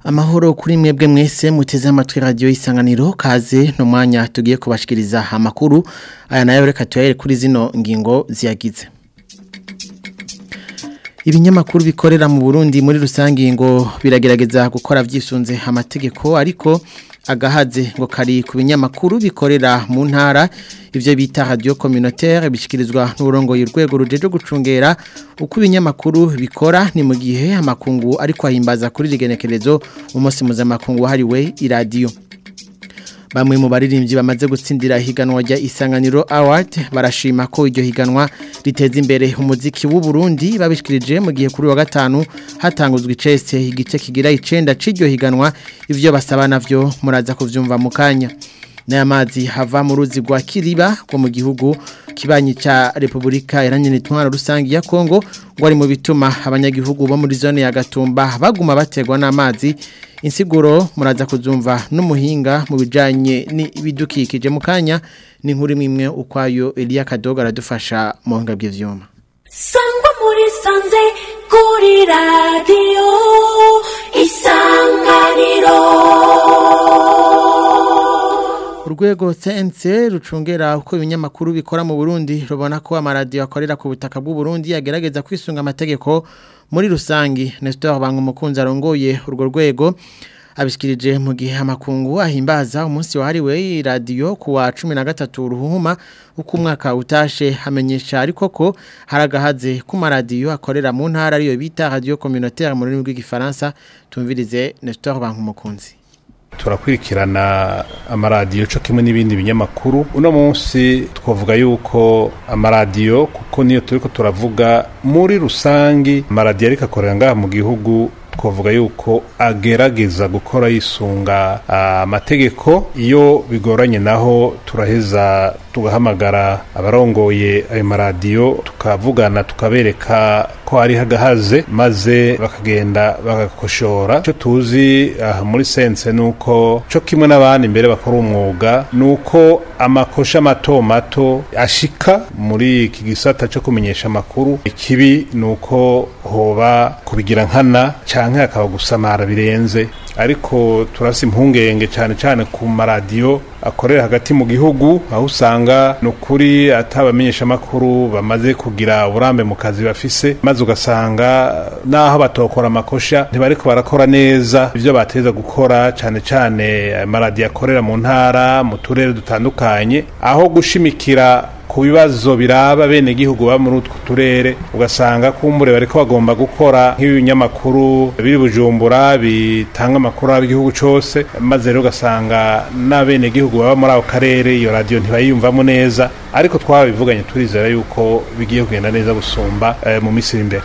Amahoro kuri mwebwe mwese muteze amatwi radio isanganiro kaze no mwanya tugiye kubashikiriza amakuru aya nayo reka tuyahere kuri zino ngingo ziyagize Ibinyamakuru bikorera mu Burundi muri rusangi ngo biragerageza gukora vyisunze amategeko ariko agahaze ngo kari ku binyamakuru bikorera mu ntara ivyo bita radio communautaire bishikirizwa n'urongo y'urwego rujeje gucungera uko ibinyamakuru bikora ni mu gihe amakungu ariko ahimbaza kuri rigenekerezo umunsi mpuzamakungu wahariwe iradiyo Bamwe mu baririmbyi bamaze gutsindira higanwa rya Isanganiro Award barashima ko iryo higanwa riteza imbere umuziki w'u Burundi babishikirije mu gihe kuri wa gatanu hatanguzwe icese igice kigira icenda c'iryo higanwa ivyo basaba navyo muraza kuvyumva mu kanya Naya mazi hava mu ruzi rwa Kiriba rwo mu gihugu kibanyi ca Republika Iharanira Intwaro Rusangi ya Kongo ngo ari mu bituma abanyagihugu bo muri zone ya Gatumba baguma bategwa n'amazi insiguro muraza kuzumva n'umuhinga mu bijanye n'ibidukikije mu kanya ni nkuru imwe ukwayo Elia Kadoga aradufasha mu buhinga bw'ivyuma Sangwa muri sanze kuri radio isanganiro Urwego CNC rucungera uko ibinyamakuru bikora mu Burundi rubona ko amaradiyo akorera ku butaka bw'u Burundi yagerageza kwisunga amategeko muri rusangi Nestor Bangumukunzi arongoye urwo rwego abishikirije mu gihe amakungu ahimbaza umunsi wahariwe radio kuwa 13 ruhuma uko umwaka utashe hamenyesha ariko ko haragahaze ku maradiyo akorera mu ntara ariyo bita radio communautaire mu rurimi rw'igifaransa tumvirize Nestor Bangumukunzi turakurikirana amaradiyo cyo kimwe n'ibindi binyamakuru uno munsi twavuga yuko amaradiyo kuko niyo turiko turavuga muri rusangi amaradiyo ariko akorera ngaha mu gihugu twavuga yuko agerageza gukora yisunga amategeko iyo bigoranye naho turaheza tugahamagara abarongoye ayo maradiyo tukavugana tukabereka ko ari hagahaze maze bakagenda bagakoshora icyo tuzi aha muri sense ni uko cyo kimwe n'abandi mbere bakora umwuga ni uko amakosha mato mato ashika muri iki gisata cyo kumenyesha amakuru ikibi ni uko hoba kubigira nkana canke hakaba gusamara birenze ariko turasi impungenge cyane cyane ku maradiyo akorera hagati mu gihugu aho usanga ni ukuri atabamenyesha amakuru bamaze kugira uburambe mu kazi bafise maze ugasanga naho batokora amakosha ntibariko barakora neza ibyo bateza gukora cyane cyane amaradiyo akorera mu ntara mu turere dutandukanye aho gushimikira ku bibazo biraba bene gihugu ba muri utwo turere ugasanga kumbure bariko bagomba gukora nk'ibinyamakuru biri bujumbura bitanga amakuru y'igihugu cose maze rero ugasanga n'abene gihugu baba muri ako karere iyo radio ntibayiyumvamo neza ariko twabivuganye turizera yuko bigiye kugenda neza gusumba eh, mu misiri imbere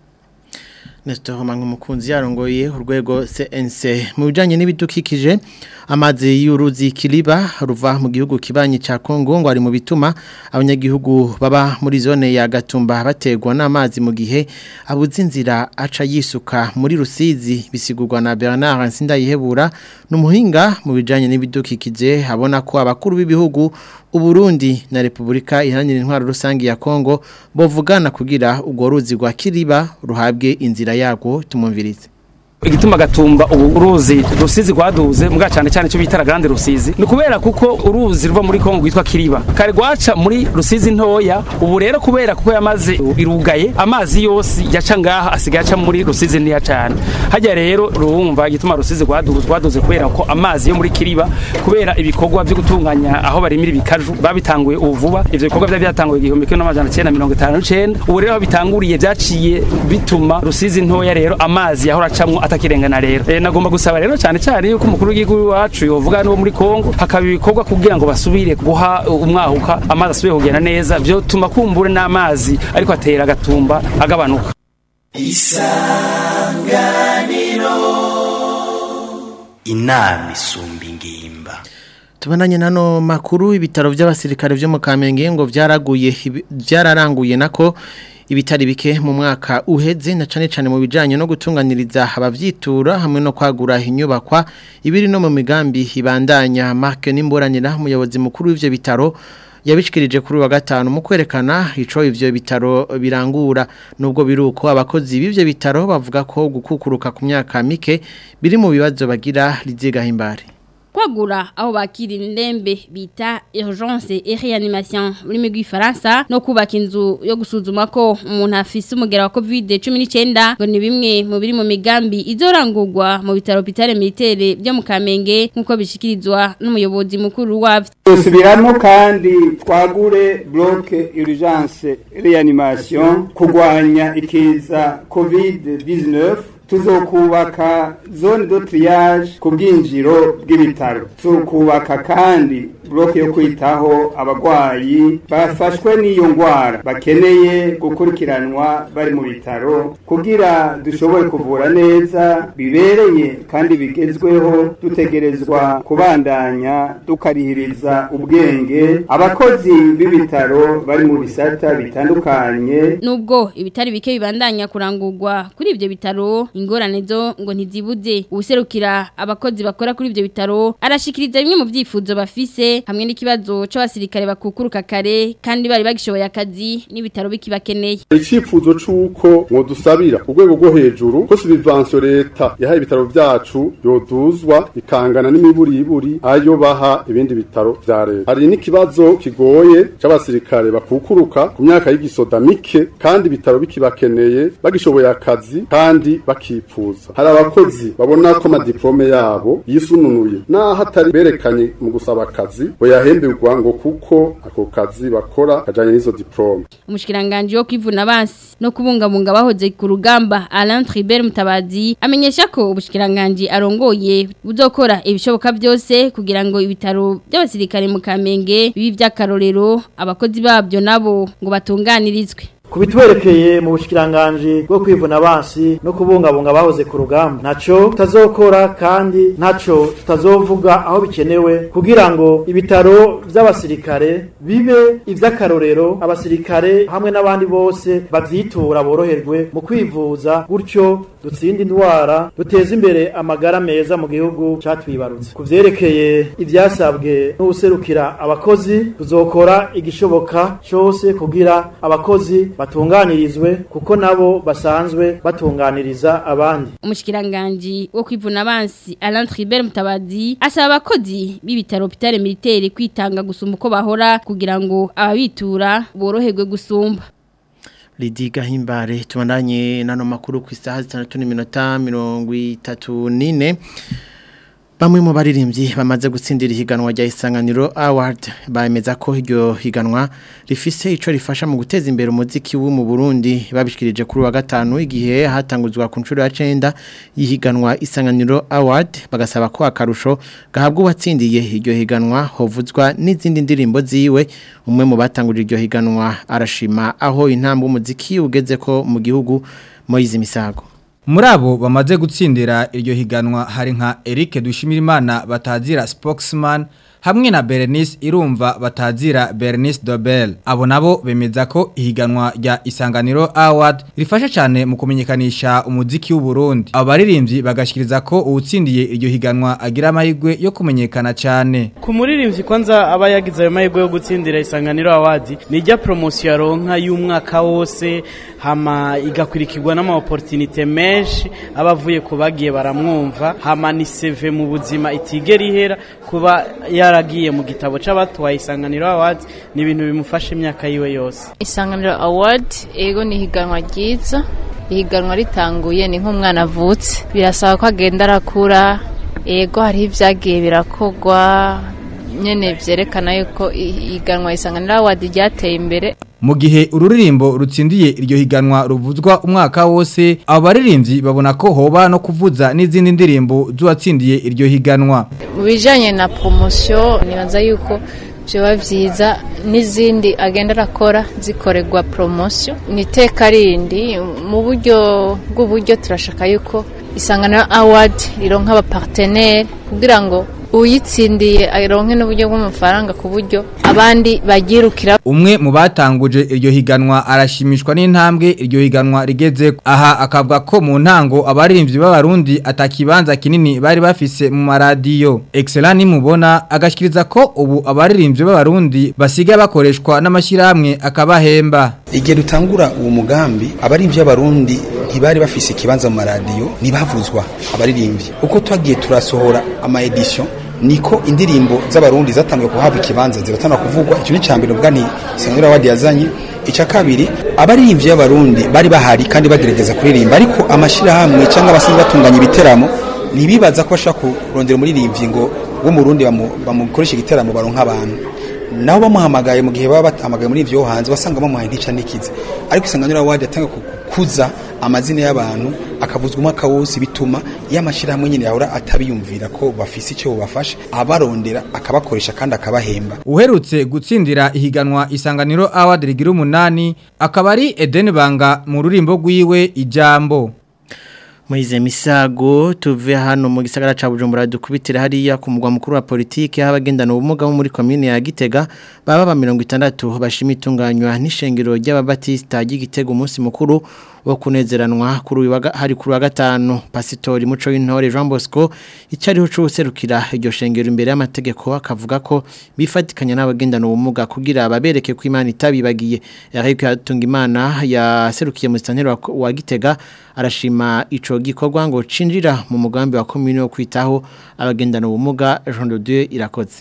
Nestor Mangumukunzi yarongoye urwego CNC mu bijanye n'ibidukikije amazi y'uruzi Kiliba ruva mu gihugu kibanyi ca Kongo ngo ari mu bituma abanyagihugu baba muri zone ya Gatumba bategwa n'amazi mu gihe abuze inzira aca yisuka muri Rusizi bisigurwa na Bernard Nsindayihebura n'umuhinga mu bijanye n'ibidukikije habona ko abakuru b'ibihugu Uburundi na Republika Iharanira Intwaro Rusangi ya Kongo bovugana kugira urwo ruzi rwa Kiliba ruhabwe inzira yago tumumvirize igituma gatumba ubu uruzi rusizi rwaduze mbwa cyane cyane cyo bitara grande rusizi ni kubera kuko uruzi ruva muri Kongo rwitwa Kiriba kare rwaca muri rusizi ntoya ubu rero kubera kuko yamaze irugaye amazi yose yaca ngaha asigaye aca muri rusizi ntiya cyane hajya rero ruwumva igituma rusizi rwaduze rwaduze kubera ko amazi yo muri Kiriba kubera ibikorwa byo gutunganya aho barimira ibikaju babitanguye ubu vuba ivyo bikorwa byari byatanguye igihumbi kimwe n'amajana 959 ubu rero bitanguriye byaciye bituma rusizi ntoya rero amazi yahora acamwo atakirengana rero e, nagomba gusaba rero cyane cyane yuko umukuru w'igihugu wacu yovuga no muri Kongo hakaba ibikorwa kugira ngo basubire guha umwahuka amazi asubire kugenda neza byo tuma kumbure n'amazi ariko atera agatumba agabanuka isanganiro inama isumba ingimba Tubananye nano makuru ibitaro by'abasirikare byo mu Kamenge ngo byaraguye byararanguye nako ibitari bike mu mwaka uheze na cane cane mu bijanye no gutunganiriza abavyitura hamwe no kwagura inyubakwa ibiri no mu migambi ibandanya Mark Nimboranira umuyobozi mukuru w'ivyo bitaro yabishikirije kuri wa gatanu mu kwerekana ico ivyo bitaro birangura nubwo biruko abakozi b'ivyo bitaro bavuga ko gukukuruka ku myaka mike biri mu bibazo bagira rizigahimbare kwagura aho bakira indembe bita urgence et réanimation muri migwi Faransa no kubaka inzu yo gusuzuma ko umuntu afise umugera wa COVID-19 ngo ni bimwe mu biri mu migambi izorangurwa mu bitaro bitare militaire byo mu Kamenge nkuko bishikirizwa n'umuyobozi mukuru wavyo Subiramo kandi twagure bloke urgence réanimation kugwanya ikiza COVID-19 tuzokubaka zone de triage ku bwinjiro bw'ibitaro tuzokubaka kandi bloke yo kwitaho abagwayi bafashwe n'iyo ngwara bakeneye gukurikiranwa bari mu bitaro kugira dushobore kuvura neza bibereye kandi bigezweho dutegerezwa kubandanya dukarihiriza ubwenge abakozi b'ibitaro bari mu bisata bitandukanye nubwo ibitari bike bibandanya kurangurwa kuri ivyo bitaro ingorane zo ngo ntizibuze ubuserukira abakozi bakora kuri ivyo bitaro arashikiriza bimwe mu vyifuzo bafise hamwe n'ikibazo c'abasirikare bakukuruka kare kandi bari bagishoboye akazi n'ibitaro bikibakeneye icifuzo c'uko mwodusabira ku rwego rwo hejuru ko subvention leta yahaye ibitaro vyacu yoduzwa ikangana n'imiburiburi ayo baha ibindi bitaro vya leta hari n'ikibazo kigoye c'abasirikare bakukuruka ku myaka y'igisoda mike kandi ibitaro bikibakeneye bagishoboye akazi kandi bakipfuza hari abakozi babona ko amadiplome yabo yisununuye naho atari berekanye mu gusaba akazi boyahemberwa ngo kuko ako kazi bakora kajanye n'izo diplome umushikiranganje wo kwivuna basi no kubungabunga bahoze ku rugamba Alain Tribert Mutabazi amenyesha ko ubushikiranganje arongoye buzokora ibishoboka byose kugira ngo ibitaro by'abasirikare mu Kamenge bibi by'akarorero abakozi babyo nabo ngo batunganirizwe kubitwerekeye mu bushikiranganje bwo kwivuna basi no kubungabunga bahoze ku rugamba naco tutazokora kandi naco tutazovuga aho bikenewe kugira ngo ibitaro by'abasirikare bibe ivy'akarorero abasirikare hamwe n'abandi bose bavyitura boroherwe mu kwivuza gutyo dutsinde indwara duteze imbere amagara meza mu gihugu catwibarutse kuvyerekeye ivyasabwe n'userukira abakozi tuzokora igishoboka cyose kugira abakozi batunganirizwe kuko nabo basanzwe batunganiriza abandi umushikiranganje wo kwivuna abansi Alain Tribert Mutabazi asaba abakozi b'ibitaro bitare militaire kwitanga gusumba uko bahora kugira ngo ababitura boroherwe gusumba Lidi Gahimbare tubandanye nano makuru ku isaha 6:34 Bamwe mu baririmbyi bamaze gutsindira ihiganwa rya Isanganiro Award bameza ko iryo higanwa rifise ico rifasha mu guteza imbere umuziki wo mu Burundi babishikirije kuri wa gatanu igihe hatanguzwa ku ncuro ya 9 yihiganwa Isanganiro Award bagasaba ko akarusho gahabwa uwatsindiye iryo higanwa hovuzwa n'izindi ndirimbo ziwe umwe mu batangurira iryo higanwa arashima aho intambwe umuziki ugeze ko mu gihugu Moize Misago muri abo bamaze gutsindira iryo higanwa hari nka Eric Dushimirimana batazira spokesman hamwe na Berenice irumva batazira Berenice Dobel abo nabo bemeza ko ihiganwa rya Isanganiro Award rifasha cyane mu kumenyekanisha umuziki w'u Burundi abaririmbyi bagashikiriza ko uwutsindiye iryo higanwa agira amahirwe yo kumenyekana cyane ku muririmbyi kwanza aba yagize ayo mahirwe yo gutsindira Isanganiro Award ni ijya promotion yaronka y'umwaka wose hama igakurikirwa n'ama opportunité menshi abavuye ku bagiye baramwumva hama ni CV mu buzima itigera ihera kuba yaragiye mu gitabo c'abatwaye Isanganiro Award ni ibintu bimufasha imyaka yiwe yose Isanganiro Award ego ni higanwa ryiza ihiganwa ritanguye ni nk'umwana avutse birasaba ko agenda arakura ego hariho ibyagiye birakogwa nyene vyerekana yuko ihiganwa Isanganiro Award ryateye imbere mu gihe ururirimbo rutsindiye iryo higanwa ruvuzwa umwaka wose abo baririmbyi babona ko hoba no kuvuza n'izindi ndirimbo z'uwatsindiye iryo higanwa mu bijyanye na poromosiyo nibaza yuko byaba byiza n'izindi agenda arakora zikorerwa poromosiyo ni iteka rindi mu buryo bw'uburyo turashaka yuko isanganiro awadi rironka abaparteneri kugira ngo uyitsindiye aronke n'uburyo bw'amafaranga ku buryo abandi bagirukira umwe mu batanguje iryo higanwa arashimishwa n'intambwe iryo higanwa rigeze aha akavuga ko mu ntango abaririmbyi b'abarundi atakibanza kinini bari bafise mu maradiyo excellent nimubona agashikiriza ko ubu abaririmbyi b'abarundi basigaye bakoreshwa n'amashyirahamwe akabahemba igihe dutangura uwo mugambi abaririmbyi b'abarundi ntibari bafise ikibanza mu maradiyo ntibavuzwa abaririmbyi uko twagiye turasohora ama edition niko indirimbo z'abarundi zatangiye kuhabwa ikibanza ziratanga kuvugwa icyo ni cyambere ubwa ni Sengura Wadi yazanye icya kabiri abaririmbyi b'abarundi bari bahari kandi bagerageza kuririmba ariko amashirahamwe cyangwa abasanzwe batunganya ibiteramo ntibibaza ko bashaka kurondera umuririmbyi ngo wo mu Burundi bamukoresha igiteramo baronka abantu nabo bamuhamagaye mu gihe baba bahamagaye muri ivyo hanze basanga bamuhaye ntica nikize ariko Sengura Wadi yatanga kukuza amazina y'abantu akavuzwa umwaka wose bituma y'amashirahamwe nyine yahora atabiyumvira ko bafise icyo bubafasha abarondera akabakoresha kandi akabahemba uherutse gutsindira ihiganwa isanganiro award rigira umunani akaba ari Eden Banga mu rurimbo rwiwe ijambo Moize Misago tuve hano mu gisagara ca Bujumbura dukubitira hariya ku mugwa mukuru wa politike abagendana ubumuga bo muri commune ya Gitega baba ba 60 bashima itunganywa n'ishengero ry'ababatista y'Igitega umunsi mukuru wo kunezeranwa kuri hari kuri wa gatanu pasitori muco w'intore Jean Bosco icyariho cyuserukira iryo shengero imbere y'amategeko akavuga ko bifatikanya n'abagendana ubumuga kugira babereke ko Imana itabibagiye Eric Hatungimana yaserukiye mu stantero wa Gitega arashima ico gikorwa ngo cinjira mu mugambi wa commune wo kwitaho abagendana ubumuga Jean de Dieu irakoze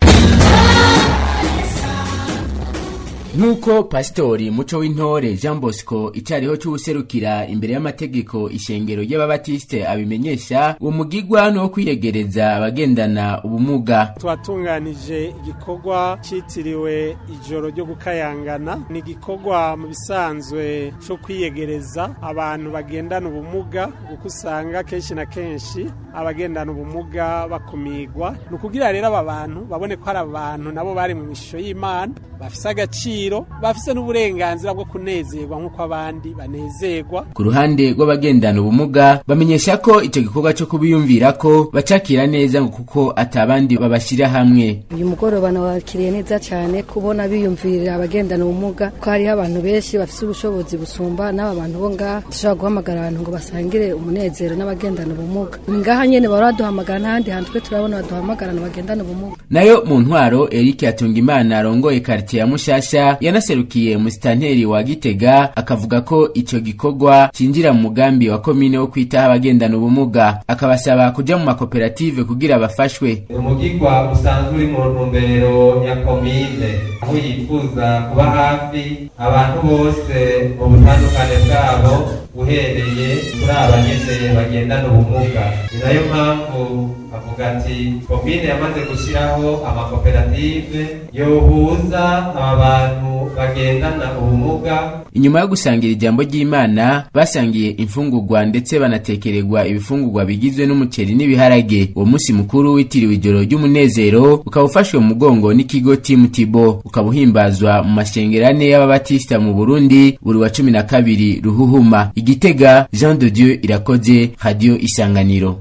Nuko pastori muco w'intore Jean Bosco icyariho cy'userukira imbere y'amategeko ishengero y'ababatiste abimenyesha uwo mugigwa no kwiyegereza abagendana ubumuga twatunganije igikorwa cyitiriwe ijoro ryo gukayangana ni igikorwa mu bisanzwe cyo kwiyegereza abantu bagendana ubumuga kuko usanga kenshi na kenshi abagendana ubumuga bakumigwa ni ukugira rero aba bantu babone ko hari abantu nabo bari mu mishusho y'imana bafise agaciro bafise n'uburenganzira bwo kunezerwa nk'uko abandi banezerwa ku ruhande rw'abagendana ubumuga bamenyesha ko icyo gikorwa cyo kubiyumvira ko bacakira neza ngo kuko atabandi babashyira hamwe uyu mugoroba nawakiriye neza cyane kubona biyumvirira abagendana ubumuga ko hariho abantu benshi bafite ubushobozi busumba n'aba bantu bo ngaha dushobora guhamagara abantu ngo basangire umunezero n'abagendana ubumuga ni ngaha nyine baba baduhamagara n'ahandi hantu twe turabona baduhamagarana bagendana ubumuga nayo mu ntwaro Eric Hatungimana arongoye quartier ya Mushasha yanaserukiye musitanteri wa Gitega akavuga ko ico gikorwa cinjira mu mugambi wa komine wo kwitaho abagendana ubumuga akabasaba kuja mu makoperative kugira bafashwe umugigwa usanzwe uri mu ntumbero ya komine aho yifuza kuba hafi abantu bose mu butandukane bwabo uhereye kuri aba nyene bagendana ubumuga ni nayo mpamvu avuga ati komine yamaze gushyiraho amakoperative yohuza aba bantu bagendana ubumuga inyuma yo gusangira ijambo ry'imana basangiye imfungurwa ndetse banatekererwa ibifungurwa bigizwe n'umuceri n'ibiharage uwo munsi mukuru witiriwe ijoro ry'umunezero ukaba ufashwe mu mugongo n'ikigo timu tibo ukaba uhimbazwa mu mashengerane y'ababatisita mu burundi buri wa cumi na kabiri ruhuhuma igitega jean de dieu irakoze radio isanganiro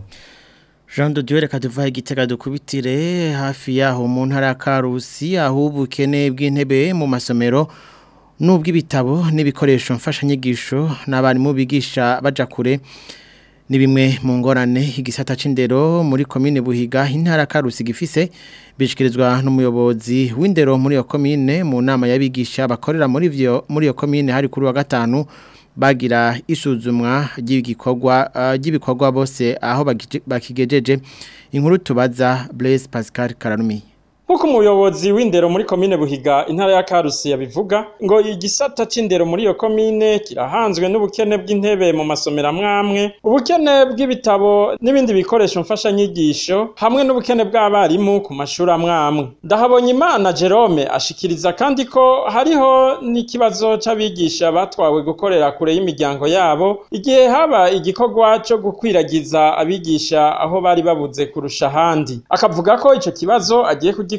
Jean de Dieu reka tuvahe igitega dukubitire hafi yaho mu ntara ya Karusi aho ubukene bw'intebe mu masomero n'ubw'ibitabo n'ibikoresho mfashanyigisho n'abarimu bigisha baja kure ni bimwe mu ngorane igisata c'indero muri komine Buhiga intara Karusi gifise bishikirizwa n'umuyobozi w'indero muri iyo komine mu nama y'abigisha bakorera muri vyo muri iyo komine hari kuri wa gatanu bagira isuzumwa ry'igikorwa ry'ibikorwa bose aho bakigejeje inkuru tubaza Blaise Pascal Kararumi Nkuko umuyobozi w'indero muri komine Buhiga intara ya Karusi yabivuga ngo igisata c'indero muri iyo komine kirahanzwe n'ubukene bw'intebe mu masomero amwamwe ubukene bw'ibitabo n'ibindi bikoresho mfasha nyigisho hamwe n'ubukene bw'abarimu ku mashuri amwamwe ndahabonye imana Jerome ashikiriza kandi ko hariho n'ikibazo c'abigisha batwawe gukorera kure y'imiryango yabo igihe haba igikorwa co gukwiragiza abigisha aho bari babuze kurusha ahandi akavuga ko ico kibazo agiye kugi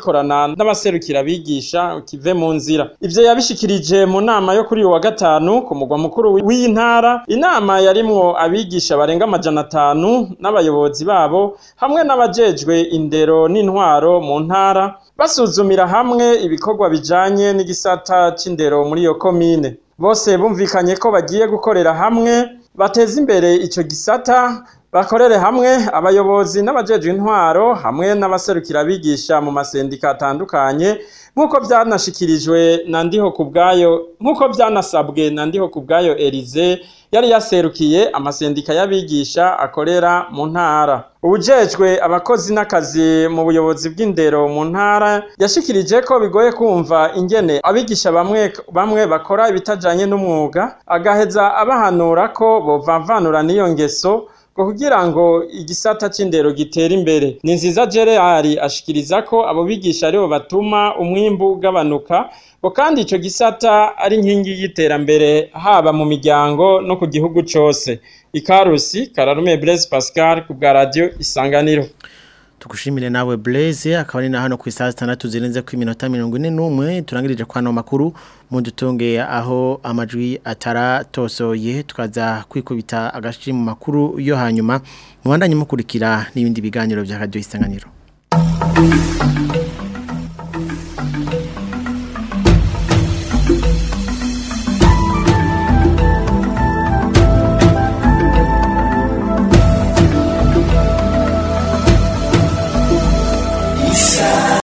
gikorana n'abaserukira abigisha kive mu nzira ivyo yabishikirije mu nama yo kuri uyu wa gatanu ku mugwa mukuru w'iyi ntara inama yarimwo abigisha barenga amajana atanu n'abayobozi babo hamwe n'abajejwe indero n'intwaro mu ntara basuzumira hamwe ibikorwa bijanye n'igisata c'indero muri iyo komine bose bumvikanye ko bagiye gukorera hamwe bateza imbere ico gisata bakorere hamwe abayobozi n'abajejwe intwaro hamwe n'abaserukira abigisha mu masendika atandukanye nk'uko byanashikirijwe na ndiho ku bwayo nk'uko byanasabwe na ndiho ku bwayo Elize yari yaserukiye amasendika y'abigisha akorera mu ntara ubujejwe abakozi n'akazi mu buyobozi bw'indero mu ntara yashikirije ko bigoye kumva ingene abigisha bamwe bamwe bakora ibitajanye n'umwuga agaheza abahanura ko bovanvanura n'iyo ngeso ngo kugira ngo igisata c'indero gitere imbere ni nziza Gerard ashikiriza ko abo bigisha aribo batuma umwimbu ugabanuka ngo kandi ico gisata ari inkingi y'iterambere haba mu miryango no ku gihugu cose ikarusi kararume Blaise Pascal ku bwa radio isanganiro tugushimire nawe Blaise akaba ari na hano ku isaha 6 zirenze ku minota 41 turangirije kwa no makuru mu dutonge aho amajwi ataratosoye tukaza kwikubita agashi mu makuru yo hanyuma mu bandanye mukurikira n'ibindi biganiro bya radio isanganiro